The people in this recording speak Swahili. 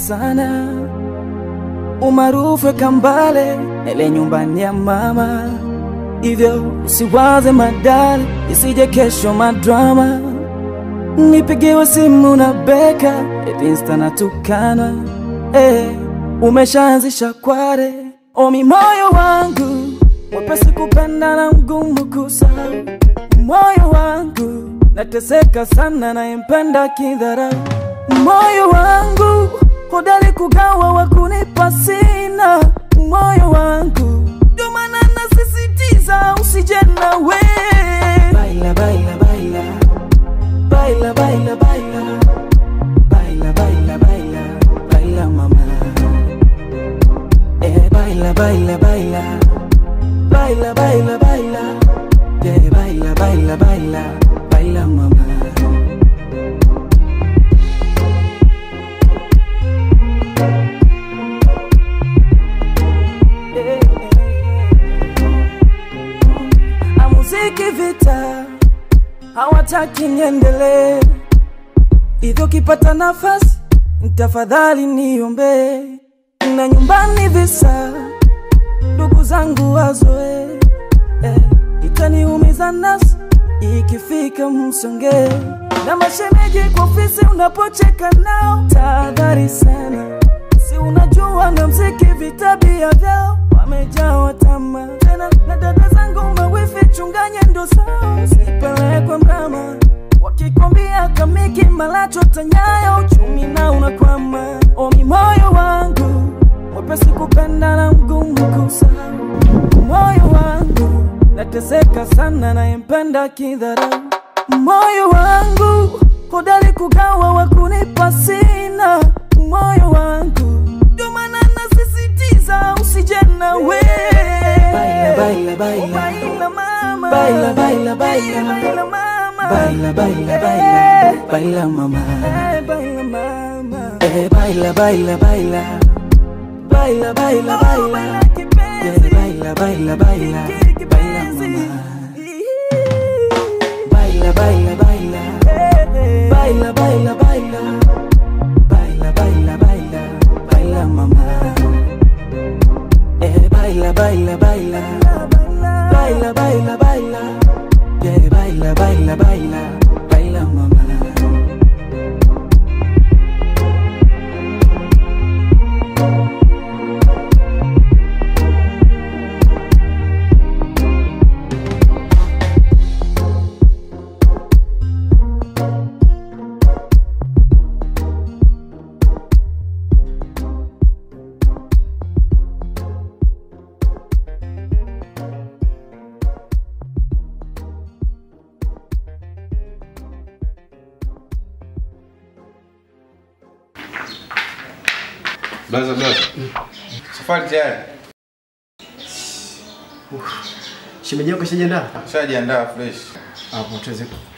sana, umaarufu kambale ele nyumbani ya mama, hivyo usiwaze madali, isije kesho madrama. Nipigiwe simu na beka eti insta natukana, eh, umeshaanzisha kware omi moyo wangu mwepesi kupenda na mgumu kusahau, moyo wangu nateseka sana, nayempenda kidharau, moyo wangu hodari kugawa wa kunipa sina, moyo wangu ndio maana nasisitiza usije nawe baila, baila, baila. Baila, baila, baila. Baila, baila, baila. Baila, mama. Eh, baila, baila, baila. Baila, baila, baila. Yeah, baila, baila, baila. Baila, mama. Eh, eh. Amuziki vita hawataki niendelee, hivyo kipata nafasi tafadhali niombe, na nyumbani visa ndugu zangu wazoe, eh, itaniumiza nafsi ikifika msonge na mashemeji kwa ofisi unapocheka nao, tahadhari sana, si unajua na mziki vitabia vyao wamejawa tamaa tena, na dada zangu mawifi chunganya ndo zao, usipelekwe mrama wakikwambia kamiki malacho tanyayo, uchumi na unakwama. Omi moyo wangu mwepesi kupenda na mgumu kusahau, moyo wangu nateseka sana, nayempenda kidharau, moyo wangu hodari kugawa wa kunipa sina, moyo wangu ndio maana nasisitiza usije nawe baila, baila, baila. baila mama baila, baila, baila. baila mama baila, baila, baila. baila mama eh, baila mama eh, baila, baila, baila. Baila, baila, baila. Yeah, baila, baila, baila. Baila mama Baila, baila, baila. Baila, baila, baila. Baila, baila, baila. Baila mama Eh, baila, baila, baila. Baila, baila, baila. Yeah, baila, baila, baila. Baila mama Blaza blaza. Safari tayari. Shemeji yako shajiandaa? Shajiandaa fresh. Hapo tuweze